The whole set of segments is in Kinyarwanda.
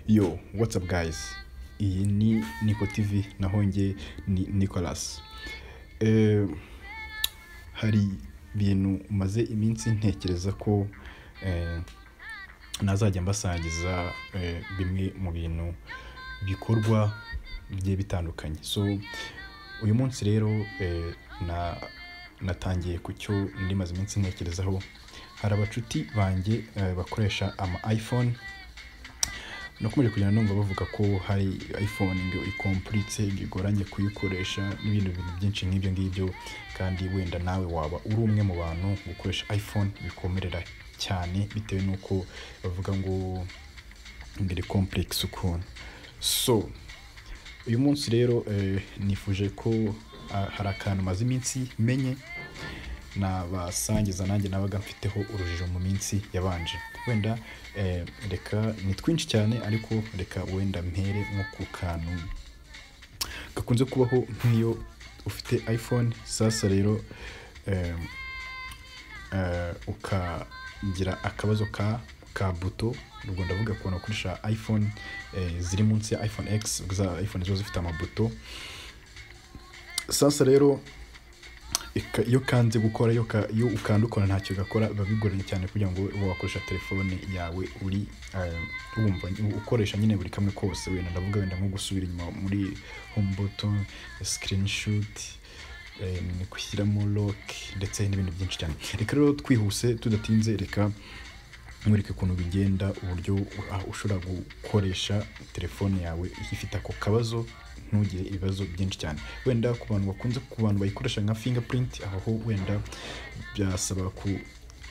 yo watsapu gayizi iyi ni niko tivi naho njye ni nikolasi hari ibintu maze iminsi ntekereza ko nazajya mbasangiza bimwe mu bintu bikorwa bigiye bitandukanye so uyu munsi rero natangiye ku cyo ndi maze iminsi ntekerezaho hari abacuti banjye bakoresha ama ayifone nakomeje kugenda numva bavuga ko hari ayifone ngo ikompuritse bigoranye kuyikoresha n'ibindi bintu byinshi nk'ibyo ngibyo kandi wenda nawe waba uri umwe mu bantu gukoresha ayifone bikomerera cyane bitewe n'uko bavuga ngo mbere kompuregisi ukuntu so uyu munsi rero nifuje ko hari akantu maze iminsi menye nabasangiza nanjye nabaga mfiteho urujijo mu minsi yabanje wenda reka ni twinshi cyane ariko reka wenda mpere nko ku kantu gakunze kubaho nk'iyo ufite ayifone sasa rero ukagira akabazo ka ka buto ubwo ndavuga ukuntu wakoresha ayifone ziri munsi ya ayifone egisi za ayifone ziba zifite amabuto sasa rero iyo kanze gukora iyo ukanda ukora ntacyo gakora biba bigoranye cyane kugira ngo ube wakoresha telefone yawe uri wumva ukoresha nyine buri kamwe kose wenda ndavuga wenda nko gusubira inyuma muri hombuto sikirinishuti ni gushyiramo loke ndetse n'ibindi byinshi cyane reka rero twihuse tudatinze reka nkwereke ukuntu bigenda uburyo ushobora gukoresha telefone yawe ifite ako kabazo ntugire ibibazo byinshi cyane wenda ku bantu bakunze ku bantu bayikoresha nka fingapurinti aho wenda byasaba ku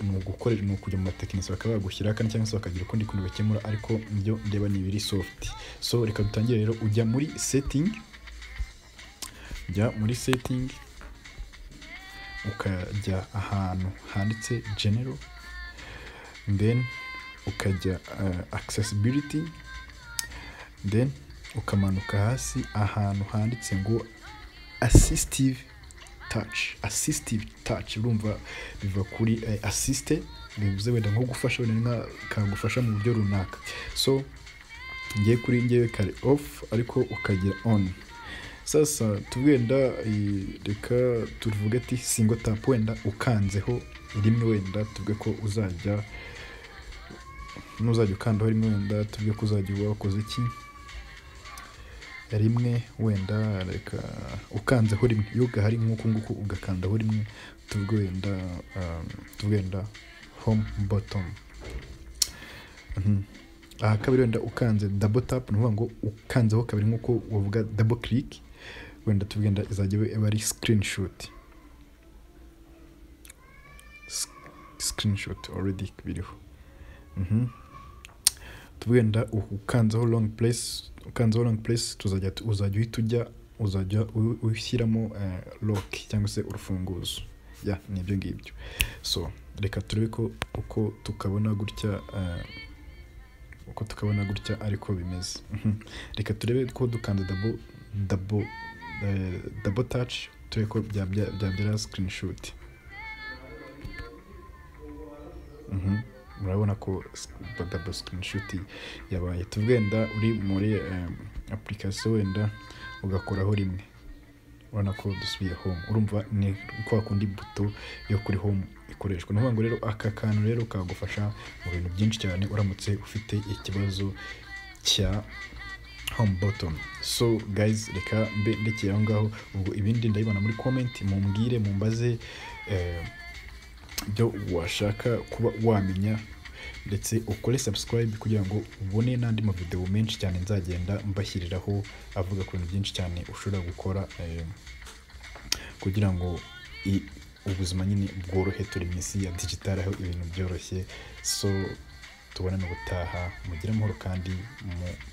ni ugukorera ni ukujya mu matekinisi bakaba bagushyira kandi cyangwa se bakagira ukundi kuntu bakemura ariko ibyo ndeba ni ibiri sofuti so reka dutangire rero ujya muri setingi ujya muri setingi ukajya ahantu handitse genero then ukajya akisesibiriti then ukamanuka hasi ahantu handitse ngo asisitive taci asisitive taci urumva biva kuri asisite bivuze wenda nko gufasha wenda kagufasha mu buryo runaka so ngiye kuri ngewe kare ofu ariko ukagira oni sasa tuwenda reka tuvuge ati singo tapu wenda ukanzeho rimwe wenda tuvuge ko uzajya nuzajya ukandaho rimwe wenda tuvuge ko uzajya wakoze iki rimwe wenda reka ukanzeho rimwe iyo gahari nk'uku nguku ugakandaho rimwe tugwenda tugwenda home bottom aha kabiri wenda ukanze double tap ni ukuvuga ngo ukanzeho kabiri nk'uko wavuga double click wenda tugenda izajya iba ari screenshot screenshot already biriho tugenda ukanzeho long place ukanzeho long place tuzajya uzajya uhita ujya uzajya ushyiramo lock cyangwa se urufunguzo ya ni ibyo ngibyo so reka turebe ko uko tukabona gutya uko tukabona gutya ariko bimeze reka turebe ko dukanze dabo dabo dabo taci turebe ko byabyara sikirinishoti murabona ko dabo sikirinishoti yabaye tugenda uri muri apurikasiyo wenda ugakoraho rimwe urabona ko dusubiye home urumva ni kwa kundi buto yo kuri home ikoreshwa ni ukuvuga ngo rero aka kantu rero kagufasha mu bintu byinshi cyane uramutse ufite ikibazo cya home bottom so guys reka mbe ndekeye aho ngaho ubwo ibindi ndabibona muri comment mumbwire mumbaze ibyo washaka kuba wamenya ndetse ukore subscribe kugira ngo ubone n'andi mavidewo menshi cyane nzagenda mbashyiriraho avuga ku bintu byinshi cyane ushobora gukora kugira ngo ubuzima nyine bworohe turi mu isi ya digitali aho ibintu byoroshye so tubonane ubutaha mugire amahoro kandi mu